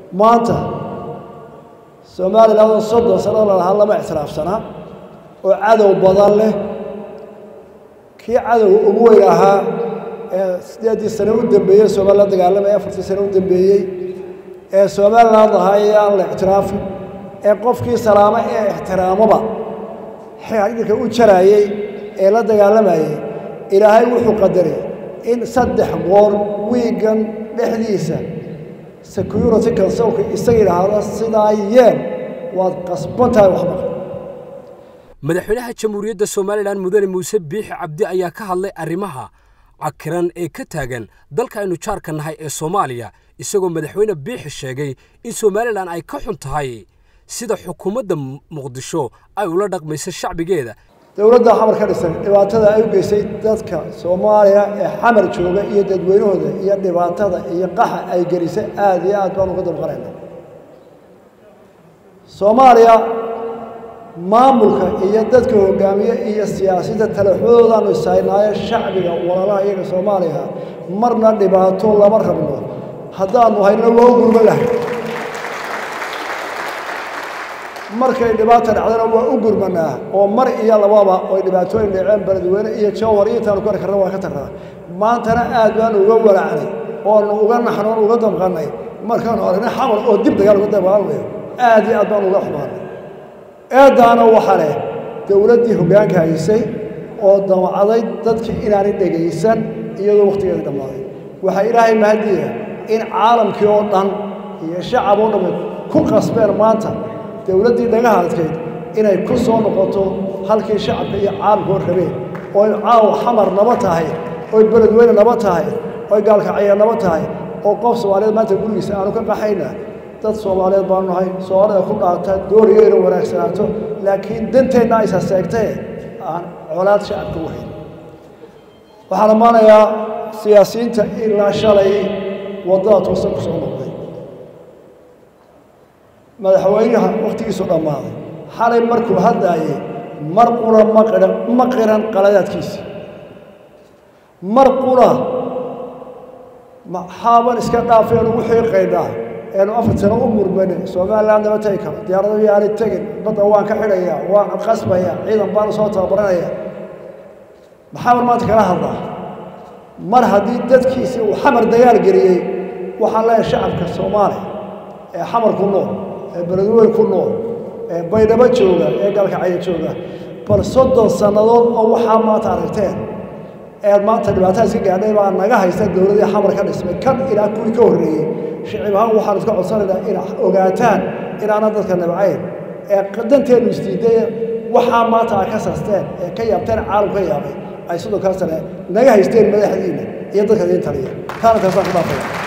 maanta somalilan oo soddon sano lalahaa lama ictiraafsanaa oo cadow badan leh kii cadowga ugu weyn ahaa ee siddeeddii sane u dambeeyey somalilan dagaalamaya afartii sane u dambeeyey ee somalilan lahaa ee aan la ictiraafin ee qofkii salaamo ee ixtiraamoba xidhirka u jaraayey ee la dagaalamayey ilaahay wuxuu qadaray in saddex goor wiigan dhexdiisa security consolka isaga yidhaahdo sidaa yeen waad qasban tahay waxba madaxweynaha jamhuuriyadda somalilan mudane muuse biixi cabdi ayaa ka hadlay arrimaha cakiran ee ka taagan dalka aynu jaarka nahay ee soomaaliya isagoo madaxweyne biixi sheegay in somalilan ay ka xun tahay sida xukuumadda muqdisho ay ula dhaqmayso shacbigeeda dowladda xamar ka dhisan dhibaatada ay u geysay dadka soomaaliya ee xamar jooga iyo dadweynahooda iyo dhibaatada iyo qaxa ay gelisay aada iyo aad baan uga dabqanayna soomaaliya maamulka iyo dadka hogaamiye iyo siyaasadda talaxmadoodaanu isaynaayo shacbiga walalaha iyaga soomaaliya marna dhibaato lama rabno haddaanu hayno waa u gurman lahay markay dhibaata dhacdana waa u gurmanaa oo mar iyo lababa oy dhibaatooyin dhaceen beledweyne iyo jowhar iyo intaanu ku ari karna waa ka tarnaa maantana aad baanu uga walacnay oonu uga naxnoon uga damqannay markaanu aragnay xamar oo dib dagaal uga dagaalamayo aad iyo aad baanu uga xumaanay eeddaana waxa leh dowladdii hoggaanka haysay oo damacday dadkii inaanay dhegaysan iyadoo wakhtigeeda dhammaaday waxaa ilaahay mahadiya in caalamkii oo dhan iyo shacab oo dhammi ku qasbeen maanta dowladdii dhagaha adkayd inay ku soo noqoto halkii shacabka iyo caalamka oo rabeen oy caawa xamar naba tahay oy beledweyne naba tahay oy gaalkacya naba tahay oo qof soomaaliyeed maanta gurigiisa aanu ka qaxayna dad soomaaliyeed baanu nahay soomaalida ku dhaata dooriyo inay wanaagsanaato laakiin danteenna aysa seegtee aan colaad shacabka u hayn waxaan ammaanayaa siyaasiyiinta ilaa shalay waddada toosan ku soo noqday madaxweynaha wakhtigiisu dhammaaday xalay markuu hadlaayey mar qura ma qihan ma qiran qaladaadkiisii mar qura maxaaban iska dhaafeenu wixii qaydhaa eenu afar sano u murmane somaliland nama tegi karo diyaarado yaanay tegin badda waan ka xidhayaa waan qasbayaa ciidan baanu soo tababaranaya maxaaban maanta kala hadlaa mar haddii dadkiisii uu xamar dagaal geliyey waxaan leeyahay shacabka soomaaliya ee xamar ku nool ee beledweyne ku nool ee baydhabo jooga ee galkacyo jooga bal soddon sannadood oo waxaa maanta aragteen eed maanta dhibaatada iska gaadhay baa naga haysta dowladii xamar ka dhismay kan ilaa kuwii ka horreeyey shicib ahaan waxaan iska codsanaynaa inaa ogaataan inaanan dadka nabcayn ee danteenu isdiiday waxaa maanta ay ka sasteen ee ka yaabteen caalam ka yaabay ay soddonkaa sane naga haysteen madaxdiina iyo dadka idiin taliya taana taasaan ku dhaafaya